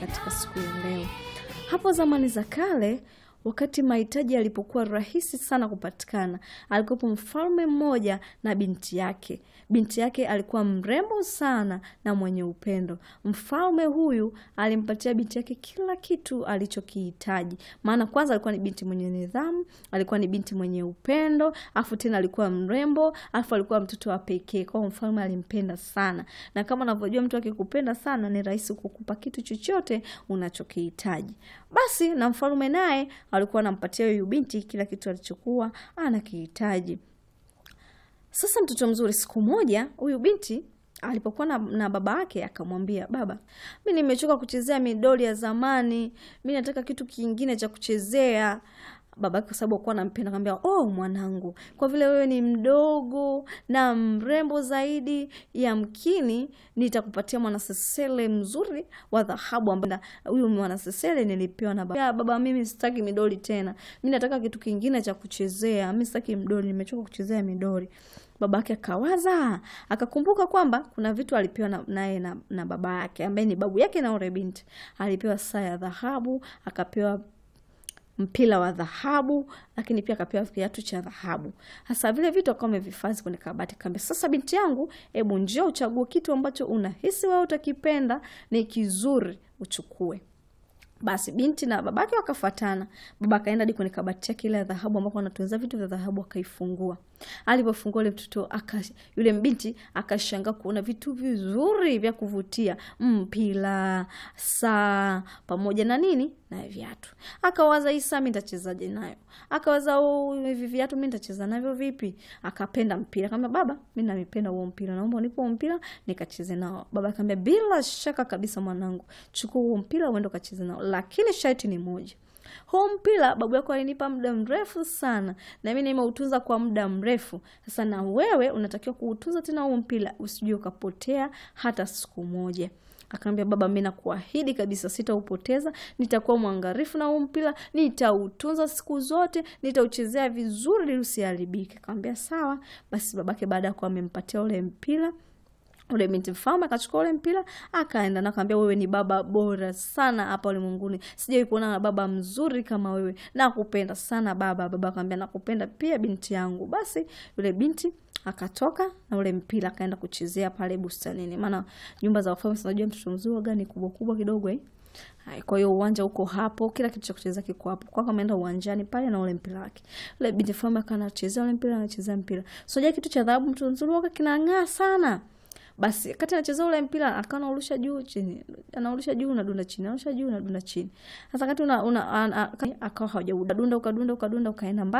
katika siku ya leo. Hapo zamani za kale, wakati mahitaji yalipokuwa rahisi sana kupatikana, alikuwepo mfalme mmoja na binti yake. Binti yake alikuwa mrembo sana na mwenye upendo. Mfalme huyu alimpatia binti yake kila kitu alichokihitaji, maana kwanza alikuwa ni binti mwenye nidhamu, alikuwa ni binti mwenye upendo, afu tena alikuwa mrembo, afu alikuwa mtoto wa pekee. Kwa hiyo mfalme alimpenda sana, na kama unavyojua mtu akikupenda sana ni rahisi kukupa kitu chochote unachokihitaji. Basi na mfalme naye alikuwa anampatia huyu binti kila kitu alichokuwa anakihitaji. Sasa mtoto mzuri, siku moja huyu binti alipokuwa na, na baba yake akamwambia, baba, mi nimechoka kuchezea midoli ya zamani, mi nataka kitu kingine cha kuchezea. Baba yake kwa sababu akuwa nampenda akamwambia, oh mwanangu, kwa vile wewe ni mdogo na mrembo zaidi, yamkini nitakupatia mwanasesele mzuri wa dhahabu, ambaye huyu mwanasesele nilipewa na baba. Baba, mimi sitaki midoli tena, mi nataka kitu kingine cha kuchezea, mi sitaki midoli, nimechoka kuchezea midoli. Baba yake akawaza, akakumbuka kwamba kuna vitu alipewa naye na, na, na baba yake ambaye ni babu yake na ule binti. Alipewa saa ya dhahabu, akapewa mpira wa dhahabu, lakini pia akapewa kiatu cha dhahabu. Hasa vile vitu akawa amevihifadhi kwenye kabati. Kaambia, sasa binti yangu, hebu njoo uchague kitu ambacho unahisi wewe utakipenda, ni kizuri, uchukue. Basi binti na babake wakafuatana. Baba akaenda hadi kwenye kabati yake ile ya dhahabu ambapo anatunza vitu vya dhahabu, akaifungua. Alipofungua ile mtoto aka, yule binti akashangaa kuona vitu vizuri vya kuvutia, mpira, saa pamoja na nini na viatu. Akawaza, hii saa mimi nitachezaje nayo? Akawaza, oh, hivi viatu mimi nitacheza navyo vipi? Akapenda mpira, akamwambia baba, mimi namipenda huo mpira, naomba unipe mpira nikacheze nao. Baba akamwambia, bila shaka kabisa mwanangu, chukua huo mpira uende ukacheze nao, lakini sharti ni moja huu mpira babu yako alinipa muda mrefu sana, na mimi nimeutunza kwa muda mrefu. Sasa na wewe unatakiwa kuutunza tena huu mpira, usijue ukapotea hata siku moja. Akaambia, baba, mimi nakuahidi kabisa sitaupoteza, nitakuwa mwangalifu na huu mpira, nitautunza siku zote, nitauchezea vizuri ili usiharibike. Akamwambia sawa. Basi babake baada ya kuwa amempatia ule mpira ule binti mfalme akachukua ule mpira akaenda na akamwambia, wewe ni baba bora sana hapa ulimwenguni, sijawahi kuona na baba mzuri kama wewe, nakupenda sana baba. Baba akamwambia, nakupenda pia binti yangu. Basi yule binti akatoka na ule mpira akaenda kuchezea pale bustanini, maana nyumba za wafalme unajua mtoto mzuri gani kubwa kubwa kidogo eh. Kwa hiyo uwanja uko hapo, kila kitu cha kucheza kiko hapo. Kwa kama ameenda uwanjani pale na ule mpira wake. Ule binti mfalme akanachezea ule mpira, anachezea mpira. Sio kitu cha dhahabu, mtoto mzuri wake kinang'aa sana. Basi kati anacheza ule mpira akawa anaurusha juu chini, anaurusha juu unadunda chini, anaurusha juu unadunda chini. Sasa kati una, una akawa hajaudunda ukadunda ukadunda ukaenda mbali.